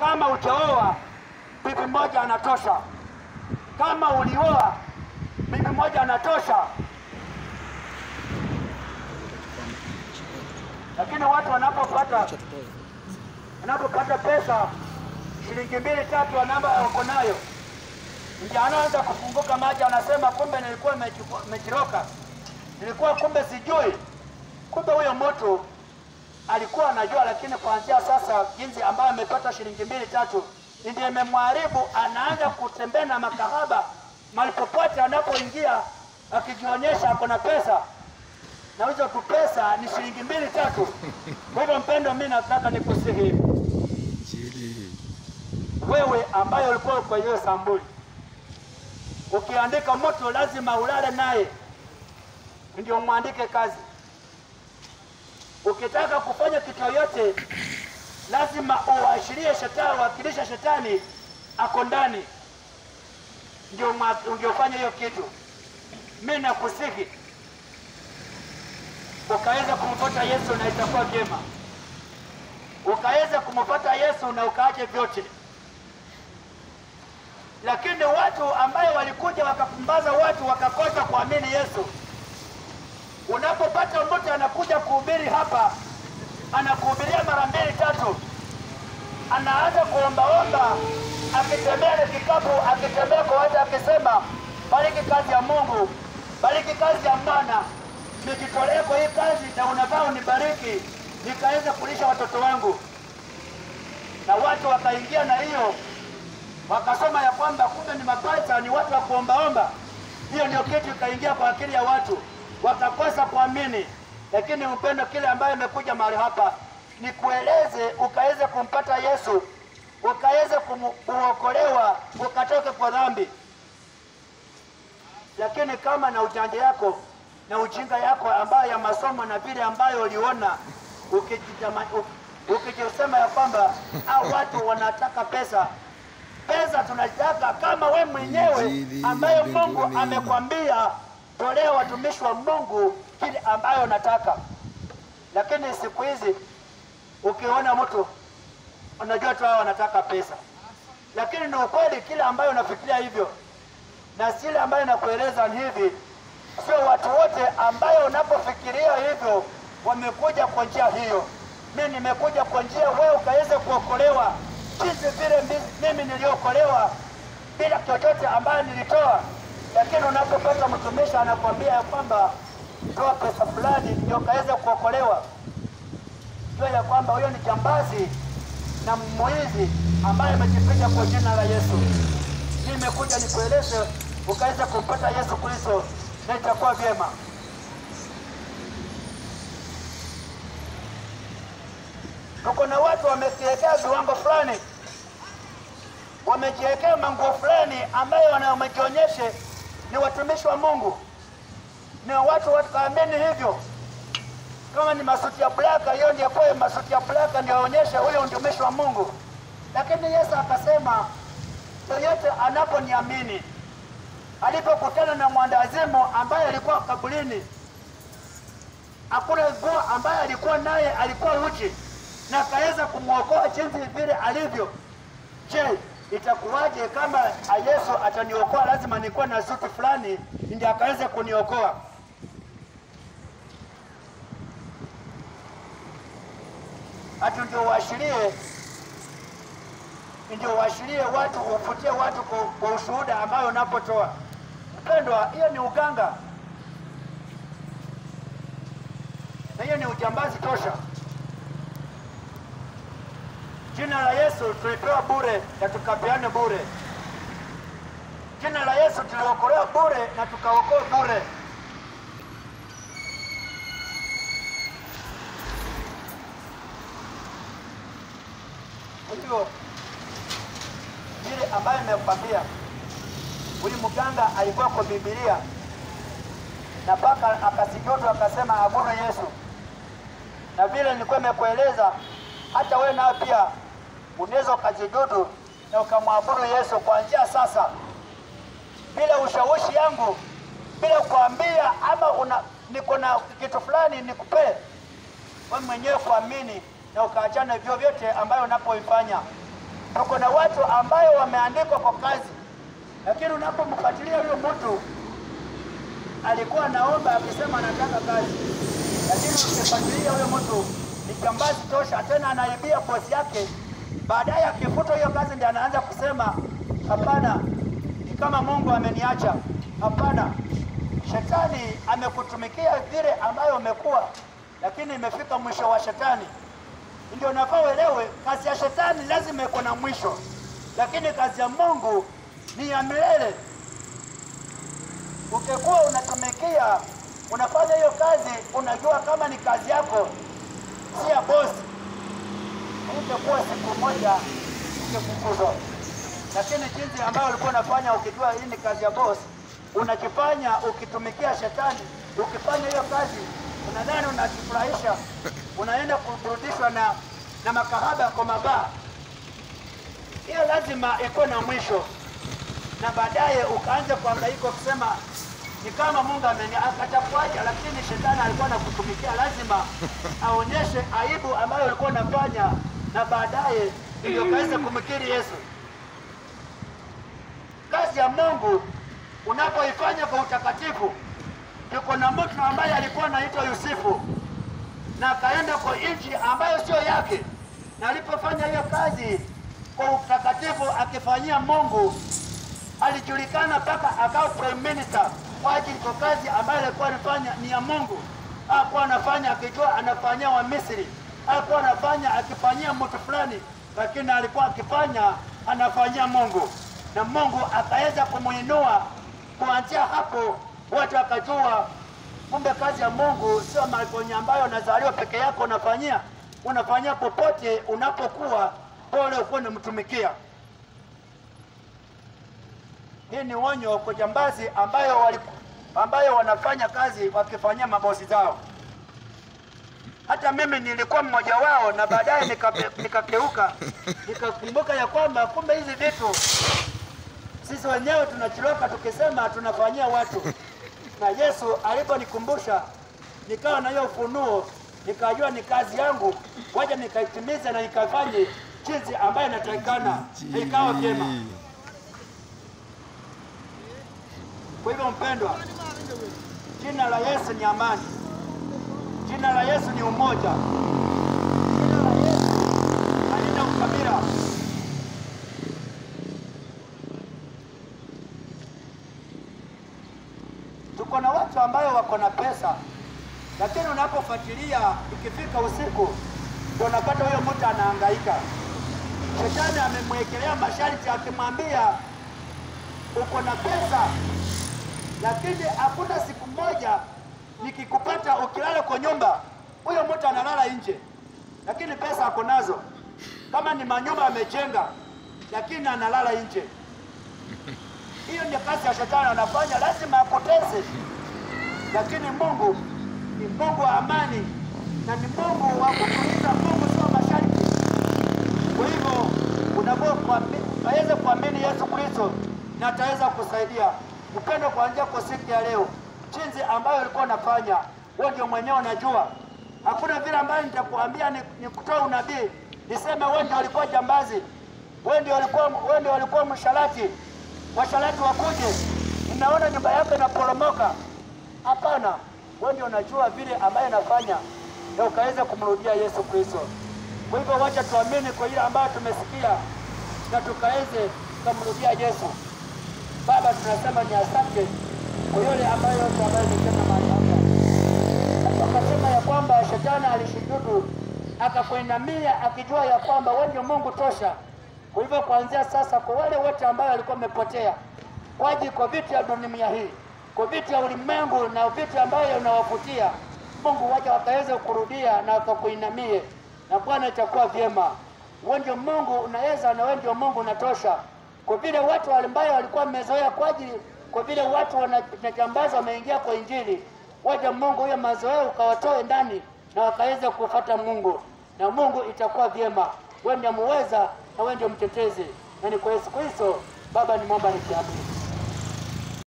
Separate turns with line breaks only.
kama ujaoa bibi moja anatosha, kama ulioa bibi moja anatosha. Lakini watu wanapopata wanapopata pesa shilingi mbili tatu wanamba wako nayo, ndio anaanza kufunguka maji, anasema kumbe nilikuwa nimechukua- nimechiroka, nilikuwa kumbe sijui. Kumbe huyo mtu alikuwa anajua, lakini kuanzia sasa jinsi ambayo amepata shilingi mbili tatu ndiye imemharibu. Anaanza kutembea na makahaba mahali popote anapoingia, akijionyesha ako na pesa, na hizo tu pesa ni shilingi mbili tatu. Kwa hivyo mpendo, mimi nataka nikusihi wewe ambaye ulikuwa kwa hiyo sambuli, ukiandika mtu lazima ulale naye ndio mwandike kazi. Ukitaka kufanya kitu yoyote, lazima uashirie shetani, wakilisha shetani ako ndani, ndio mwa- ndio fanya hiyo kitu. Mimi nakusihi ukaweza kumfuata Yesu na itakuwa vyema, ukaweza kumfuata Yesu na ukaache vyote lakini watu ambayo walikuja wakapumbaza watu wakakosa kuamini Yesu. Unapopata mtu anakuja kuhubiri hapa, anakuhubiria mara mbili tatu, anaanza kuombaomba, akitembea na kikapu, akitembea kwa watu, akisema bariki kazi ya Mungu, bariki kazi ya Bwana, nijitolee kwa hii kazi na unafaa unibariki nikaweza kulisha watoto wangu. Na watu wakaingia na hiyo wakasoma ya kwamba kumbe ni mapasta ni watu wa kuombaomba. Hiyo ndio kitu ikaingia kwa akili ya watu, wakakosa kuamini. Lakini upendo, kile ambayo imekuja mahali hapa ni kueleze ukaweze kumpata Yesu, ukaweze kumu- kuokolewa, ukatoke kwa dhambi. Lakini kama na ujanja yako na ujinga yako ambayo ya masomo na vile ambayo uliona ukijitama- uk- ukijisema ya kwamba au watu wanataka pesa pesa tunataka kama we mwenyewe
Injili
ambayo Mungu
mbinguni.
amekwambia tolea watumishi wa Mungu kile ambayo nataka. Lakini siku hizi ukiona mtu unajua tu hao wanataka pesa, lakini ni ukweli kile ambayo unafikiria hivyo na sile ambayo nakueleza ni hivi, sio watu wote ambayo unapofikiria hivyo wamekuja kwa njia hiyo. Mimi nimekuja kwa njia wewe ukaweze kuokolewa jinsi vile mbi- mimi niliokolewa bila chochote ambayo nilitoa. Lakini unapopata mtumishi anakwambia ya kwamba toa pesa fulani ndio ukaweze kuokolewa, jua ya kwamba huyo ni jambazi na mwizi ambaye amejificha kwa jina la Yesu. Nimekuja nikueleze ukaweza kumpata Yesu Kristo na itakuwa vyema. Tuko na watu wamejiwekea viwango fulani, wamejiwekea manguo fulani ambayo wana- wamejionyeshe ni watumishi wa Mungu, ni watu wakaamini hivyo. Kama ni masuti ya blaka, hiyo ndio kwa masuti ya blaka ndio aonyeshe huyo mtumishi wa Mungu. Lakini Yesu akasema yoyote anaponiamini, alipokutana na mwandazimu ambaye alikuwa kaburini, hakuna nguo ambaye alikuwa naye, alikuwa uchi na akaweza kumwokoa jinsi vile alivyo. Je, itakuwaje kama Yesu ataniokoa? Lazima nikuwe na suti fulani ndio akaweze kuniokoa. Hati ndio uashirie, ndio uashirie watu, ufutie watu kwa, kwa ushuhuda ambayo unapotoa. Mpendwa, hiyo ni uganga na hiyo ni ujambazi tosha. Jina la Yesu tulipewa bure na tukapeane bure. Jina la Yesu tuliokolewa bure na tukaokoa bure. Kwa hivyo vile ambayo nimekwambia, huyu mganga alikuwa kwa Biblia na mpaka akasijudu akasema abudu Yesu, na vile nilikuwa nimekueleza, hata wewe nao pia unaweza ukajidudu na ukamwabudu Yesu kuanzia sasa, bila ushawishi yangu, bila kuambia ama una niko na kitu fulani nikupee wewe mwenyewe kuamini na ukaachana vyo vyote ambayo unapoifanya. tuko na watu ambayo wameandikwa kwa kazi, lakini unapomfuatilia huyo mtu alikuwa naomba akisema anataka kazi, lakini ukifuatilia huyo mtu ni jambazi tosha, tena anaibia bosi yake. Baadaye akifuta hiyo kazi, ndiye anaanza kusema hapana, ni kama Mungu ameniacha. Hapana, shetani amekutumikia vile ambayo umekuwa, lakini imefika mwisho wa shetani. Ndio unafaa uelewe, kazi ya shetani lazima iko na mwisho, lakini kazi ya Mungu ni ya milele. Ukikuwa unatumikia unafanya hiyo kazi, unajua kama ni kazi yako, si ya bosi, ungekuwa siku moja ungefukuzwa. Lakini jinsi ambayo ulikuwa unafanya ukijua hii ni kazi ya bosi, unakifanya ukitumikia shetani, ukifanya hiyo kazi unadhani unajifurahisha, unaenda kuburudishwa na, na makahaba kwa mabaa. Hiyo lazima iko na mwisho na baadaye ukaanza kuhangaika kusema ni kama Mungu ameni akatakuacha, lakini shetani alikuwa anakutumikia. Lazima aonyeshe aibu ambayo ulikuwa unafanya, na baadaye ndio kaweza kumkiri Yesu. Kazi ya Mungu unapoifanya kwa utakatifu, yuko na mtu ambaye alikuwa anaitwa Yusufu na akaenda kwa nchi ambayo sio yake, na alipofanya hiyo kazi kwa utakatifu akifanyia Mungu alijulikana mpaka akawa prime minister kwa ajili kwa kazi ambayo alikuwa anafanya ni ya Mungu. Hakuwa anafanya akijua anafanyia wa Misri, hakuwa anafanya akifanyia mtu fulani, lakini alikuwa akifanya anafanyia Mungu, na Mungu akaweza kumuinua. Kuanzia hapo watu wakajua kumbe kazi ya Mungu sio magonyo ambayo unazaliwa peke yako unafanyia, unafanyia popote unapokuwa, pole ukuwa unamtumikia. Hii ni onyo kwa jambazi ambayo wali, ambayo wanafanya kazi wakifanyia mabosi zao. Hata mimi nilikuwa mmoja wao, na baadaye nikape- nikakeuka nikakumbuka ya kwamba kumbe hizi vitu sisi wenyewe tunachiloka tukisema tunafanyia watu, na Yesu aliponikumbusha nikawa na hiyo ufunuo, nikajua ni kazi yangu, waja nikaitimize na nikafanye jinsi ambayo inatakikana, na ikawa vyema. Kwa hivyo mpendwa, jina la Yesu ni amani, jina la Yesu ni umoja, jina la Yesu halina ukabila. Tuko na watu ambayo wako na pesa, lakini unapofuatilia ikifika usiku, ndio unapata huyo mtu anahangaika. Shetani amemwekelea masharti akimwambia uko na pesa lakini hakuna siku moja nikikupata ukilala kwa nyumba, huyo mtu analala nje, lakini pesa ako nazo. Kama ni manyumba amejenga, lakini analala nje. Hiyo ndio kazi ya shetani anafanya, lazima apoteze. Lakini Mungu ni Mungu wa amani na ni Mungu wa kutuliza. Mungu sio masharti. Kwa hivyo unaweza kuamini Yesu Kristo na ataweza kusaidia upendo kuanzia kwa siku ya leo, jinsi ambayo ulikuwa unafanya wewe, ndio mwenyewe unajua. Hakuna vile ambayo nitakuambia ni, ni kutoa unabii niseme wewe ndio ulikuwa jambazi, wewe ndio ulikuwa wewe ndio ulikuwa msharati, washarati wakuje, ninaona nyumba yako inaporomoka. Hapana, wewe ndio unajua vile ambayo inafanya na ukaweza kumrudia Yesu Kristo. Kwa hivyo wacha tuamini kwa ile ambayo tumesikia na tukaweze kumrudia Yesu. Baba, tunasema ni asante kwa yale ambayo yote ambayo imesema mahali hapa. Hata Akasema ya kwamba shetani alishujudu akakuinamia akijua ya kwamba wewe ndio Mungu tosha. Kwa hivyo kuanzia sasa, kwa wale wote ambao walikuwa wamepotea kwa ajili kwa vitu ya dunia hii, kwa vitu ya ulimwengu na vitu ambayo unawavutia, Mungu waje wakaweze kurudia na wakakuinamie, na Bwana itakuwa vyema. Wewe ndio Mungu unaweza, na wewe ndio Mungu unatosha kwa vile watu ambayo walikuwa wamezoea kwa ajili, kwa vile watu wanajambaza wameingia kwa Injili, waja Mungu huyo mazoea ukawatoe ndani na wakaweza kufuata Mungu, na Mungu itakuwa vyema. Wewe ndio muweza na wewe ndio mtetezi, na ni kwa Yesu Kristo Baba, nimwomba nikiamini.